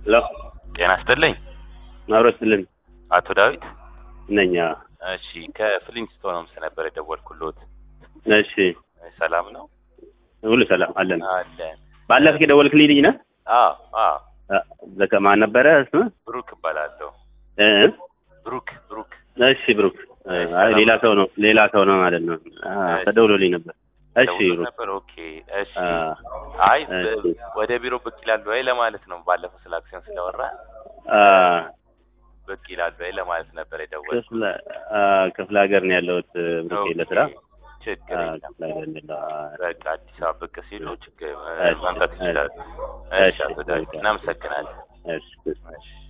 ሄሎ ጤና ይስጥልኝ አብሮ ስትልን አቶ ዳዊት። ነኛ። እሺ ከፍሊንስቶን ሆምስ ነበር የደወልኩሎት። እሺ ሰላም ነው ሁሉ ሰላም አለን። አለን። ባለፈው የደወልክልኝ ልጅ ነህ? አዎ አዎ፣ በቃ ማን ነበረ ስምህ? ብሩክ እባላለሁ። እ? ብሩክ ብሩክ። እሺ ብሩክ። አይ ሌላ ሰው ነው ሌላ ሰው ነው ማለት ነው። አ ተደውሎልኝ ነበር። እሺ ደውሎ ብሩክ። ነበር። ኦኬ እሺ። አ አይ እሺ። በ- ወደ ቢሮ ብቅ ይላሉ ወይ ለማለት ነው። ባለፈው ስለ አክሲዮን ስለወራ አ ብቅ ይላሉ ወይ ለማለት ነበር የደወልኩት። ክፍለ አ ክፍለ ሀገር ነው ያለሁት ብሩክ ኦኬ፣ ለስራ ችግር አ የለም። ክፍለ ሀገር ነው ያለሁት። አ በቃ አዲስ አበባ ብቅ ሲሉ ችግር እሺ፣ መምጣት እሺ፣ ይችላሉ። እሺ፣ እሺ አቶ ዳዊት እሺ። እናመሰግናለን። እሺ እሺ